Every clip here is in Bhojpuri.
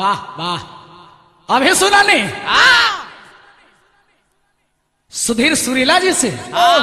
वाह वाह अभी सुना नहीं सुधीर सुरीला जी से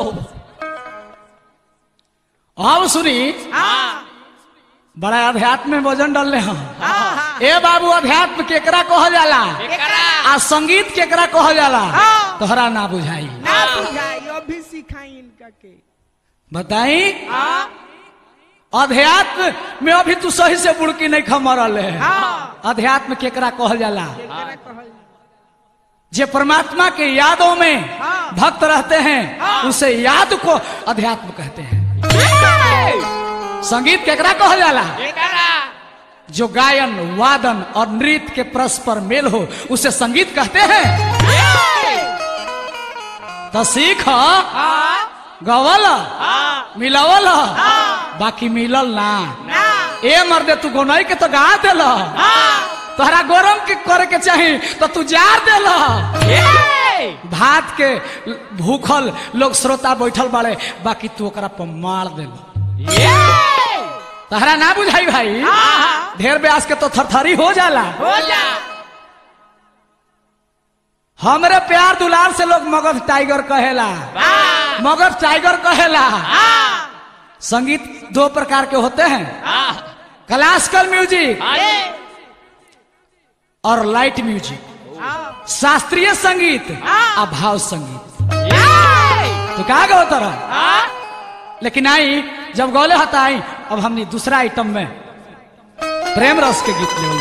अब सुनी बड़ा अध्यात्म में वजन डालने हम ए बाबू अध्यात्म केकरा कहल जाला आ संगीत केकरा कहल जाला तोहरा ना बुझाई ना बुझाई अभी सिखाई इनका के बताई अध्यात्म में अभी तू सही से बुड़की नहीं खमरल है हाँ अध्यात्म केकरा कहल जाला केकरा कहल जे परमात्मा के यादों में हाँ। भक्त रहते हैं उसे याद को अध्यात्म कहते हैं संगीत केकरा कहल जाला जो गायन वादन और नृत्य के परस्पर मेल हो उसे संगीत कहते हैं तो सीख गवल मिलवल बाकी मिलल ना ए मर्दे तू गोनई के तो गा दिल तोहरा गरम के करे के चाही तो तू जार दिल भात के भूखल लोग श्रोता बैठल बाड़े बाकी तू ओकरा पर मार दिल तहरा ना बुझाई भाई ढेर ब्यास के तो थरथरी हो जाला हमरे प्यार दुलार से लोग मगध टाइगर कहेला मगध टाइगर कहेला संगीत दो प्रकार के होते हैं क्लासिकल म्यूजिक और लाइट म्यूजिक शास्त्रीय संगीत आ भाव संगीत तो कहा गए होता रहा लेकिन आई जब गौले हता आई अब हमने दूसरा आइटम में प्रेम रस के गीत ले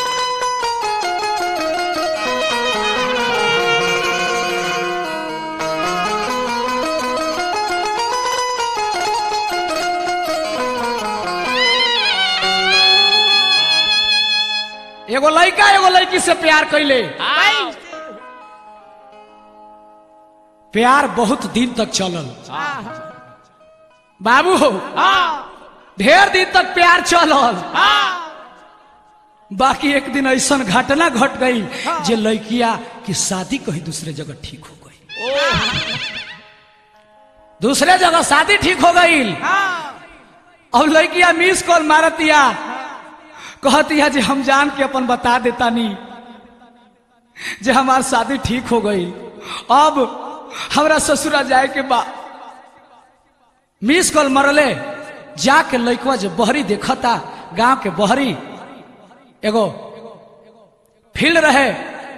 एगो लड़का एगो लड़की से प्यार कैले प्यार बहुत दिन तक चलल बाबू ढेर दिन तक प्यार चलल बाकी एक दिन ऐसा घटना घट गई जे लड़किया की शादी कहीं दूसरे जगह ठीक हो गई दूसरे जगह शादी ठीक हो गई और लड़किया मिस कॉल मारतिया कहतिया जे हम जान के अपन बता देता नहीं जे हमार शादी ठीक हो गई अब हमरा ससुरा जाए के बाद मिस कॉल मरले जाके लड़कवा जो बहरी देखता गांव के बहरी एगो फील्ड रहे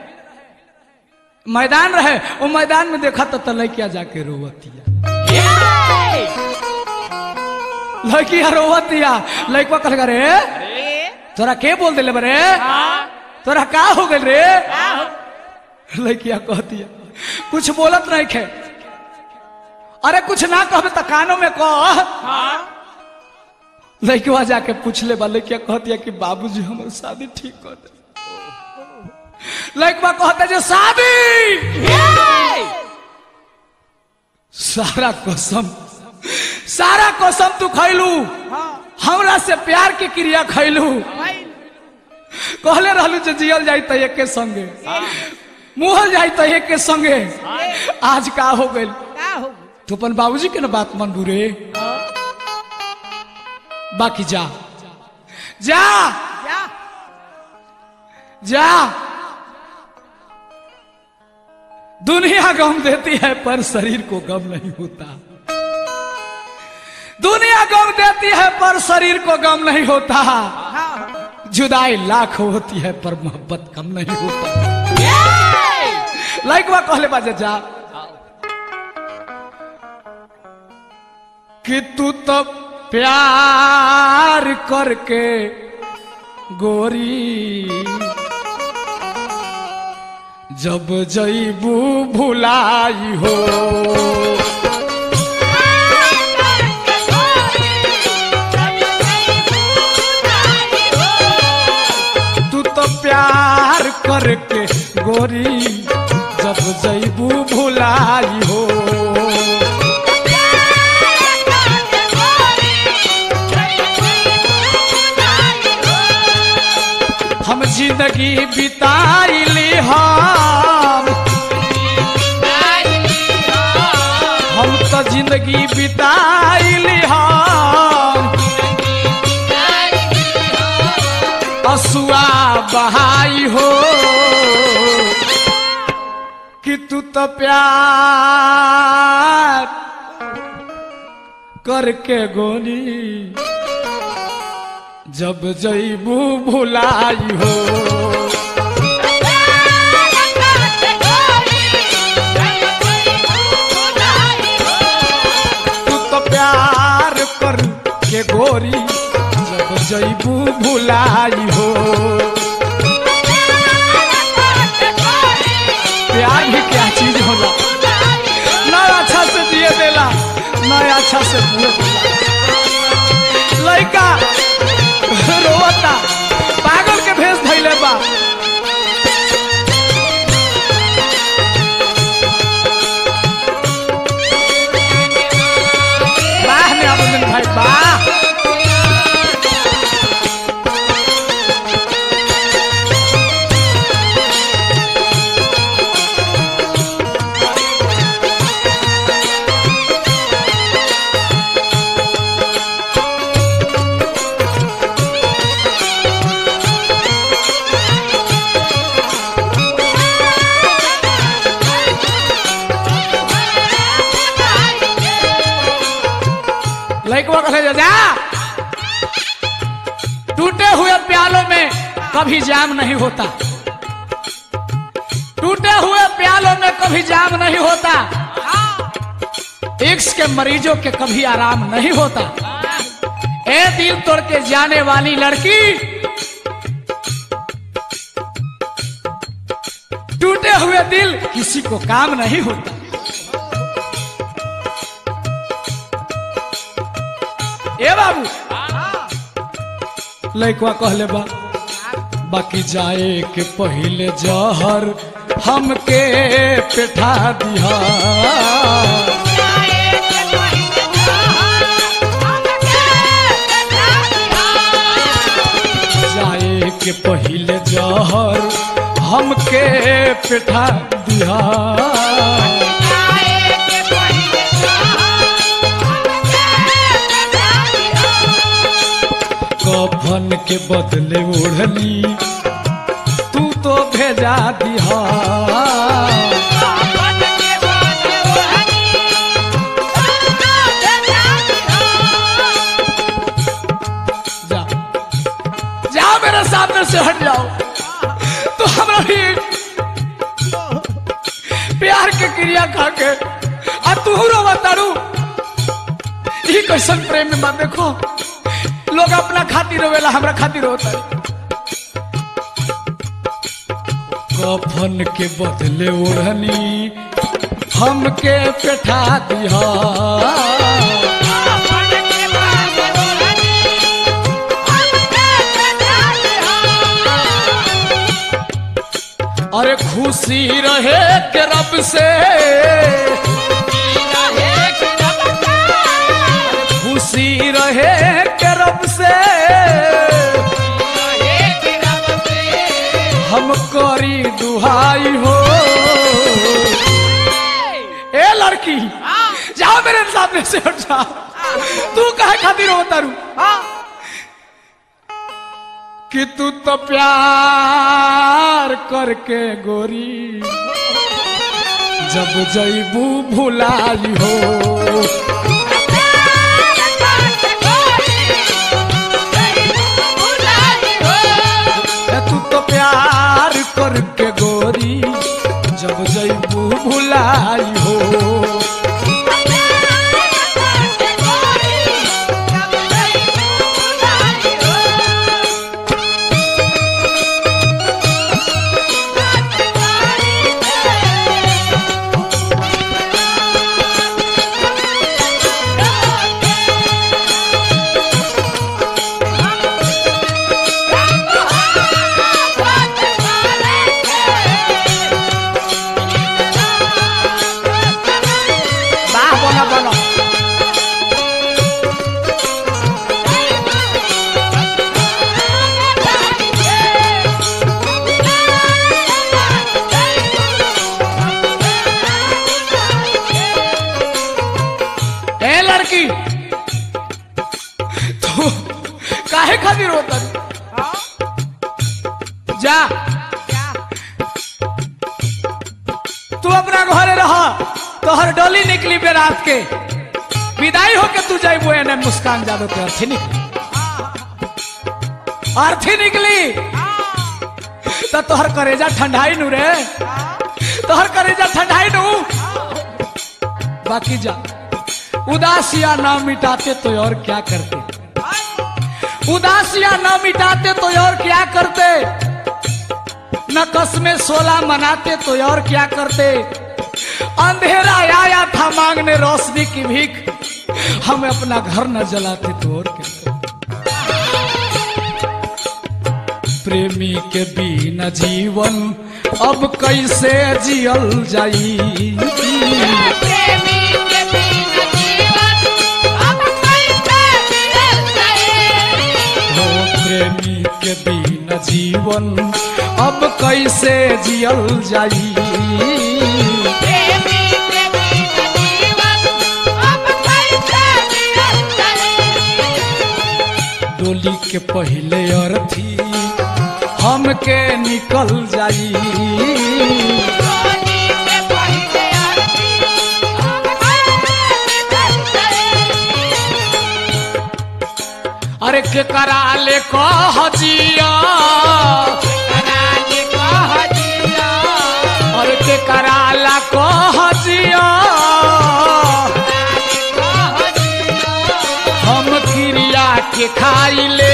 मैदान रहे वो मैदान में देखा तो लड़किया जाके रोवतिया लड़किया रोवतिया लड़कवा कहल रे तोरा के बोल दिले बरे तोरा का हो गल रे लड़किया कहतिया कुछ बोलत नहीं खे अरे कुछ ना कहबे तो कानों में कह लड़किया जाके पूछ ले बा लड़किया कहतिया कि बाबूजी हमारे शादी ठीक कर दे लड़कवा कहते जे शादी सारा कसम सारा कसम तू खैलू हमरा से प्यार के क्रिया खैलू कहले रहलू जे जियल जाई त एक के संगे मुहल जाई त एक के संगे आज का हो गइल का हो तू अपन बाबूजी के ना बात मन बुरे बाकी जा जा जा जा दुनिया गम देती है पर शरीर को गम नहीं होता दुनिया गम देती है पर शरीर को गम नहीं होता हाँ जुदाई लाख होती है पर मोहब्बत कम नहीं होता लाइक बा कहले बाजे जा कि तू तो प्यार करके गोरी जब जईबू भुलाई हो तू तो प्यार करके गोरी जब जईबू भुलाई हो हम जिंदगी बिताइली हम हम तो जिंदगी बिताइली हम असुआ बहाई हो कि तू तो प्यार करके गोरी जब जईबू भुलाई हो तू तो प्यार करके गोरी जब जईबू भुलाई हो प्यार भी क्या चीज होला ना अच्छा से दिए देला ना अच्छा से बुए देला लड़का रोवता पागल के भेष धैले बा वाह ने आबदन भाई वाह लड़कवा कहे जा जा टूटे हुए प्यालों में कभी जाम नहीं होता टूटे हुए प्यालों में कभी जाम नहीं होता इक्स के मरीजों के कभी आराम नहीं होता ए दिल तोड़ के जाने वाली लड़की टूटे हुए दिल किसी को काम नहीं होता ए बाबू लड़कवा कहले बा बाकी जाए के पहले जहर हमके पेठा दिहा जाए के पहले जहर हमके पेठा दिहा कफन के बदले ओढ़नी तू तो भेजा दिहा जा जाओ मेरे सामने से हट जाओ तो हमरा भी प्यार के क्रिया खा के आ तू रोवा तारू ई कैसन प्रेम में बा देखो लोग अपना खातिर रोवेला हमरा खातिर होता है कफन के बदले ओढ़नी हमके पेठा दिहा अरे खुशी रहे के रब से खुशी रहे के रब से हम करी दुहाई हो ए लड़की जाओ मेरे सामने से हट जा तू कहे खातिर हो तारू कि तू तो प्यार करके गोरी जब जईबू भुलाई हो ए तू तो प्यार करके गोरी जब जईबू भुलाई हो तू अपना घरे रह तोहर डोली निकली बे रात के विदाई होके तू जाइबो एने मुस्कान जादव के अर्थी निकली अर्थी निकली तो तोहर करेजा ठंडाई नु रे तोहर करेजा ठंडाई नु बाकी जा उदासिया ना मिटाते तो और क्या करते उदासियां न मिटाते तो और क्या करते न कसमें सोलह मनाते तो और क्या करते अंधेरा आया था मांगने रोशनी की भीख हम अपना घर न जलाते तो और क्या करते प्रेमी के बिना जीवन अब कैसे जियल जाई प्रेमी के बिना जीवन अब कैसे जियल जाए हो प्रेमी के बिना जीवन अब कैसे जियल जाई प्रेमी के बिना जीवन अब कैसे जियल जाए डोली के पहले अर्थी हमके निकल जाई सोनी से पहले आरती अब कैसे जियल जाए अरे के करा ले कह जिया कराली कह दिया अरे के करा ला कह जिया कह दिया हम क्रिया के खाई ले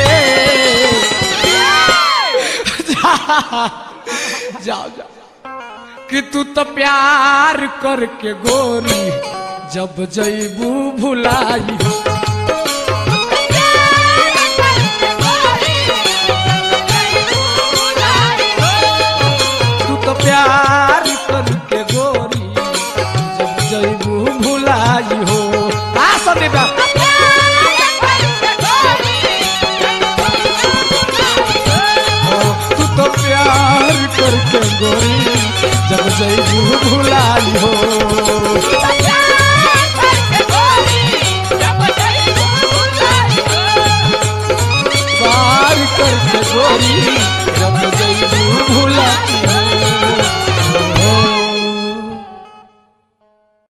जाओ जाओ कि तू तो प्यार करके गोरी जब जैबू भुलाई तू तो प्यार करके गोरी जब जैबू भुलाई हो आ संदीप हो, तू तो प्यार करके गोरी जब जैबू भुलाई हो प्यार करके गोरी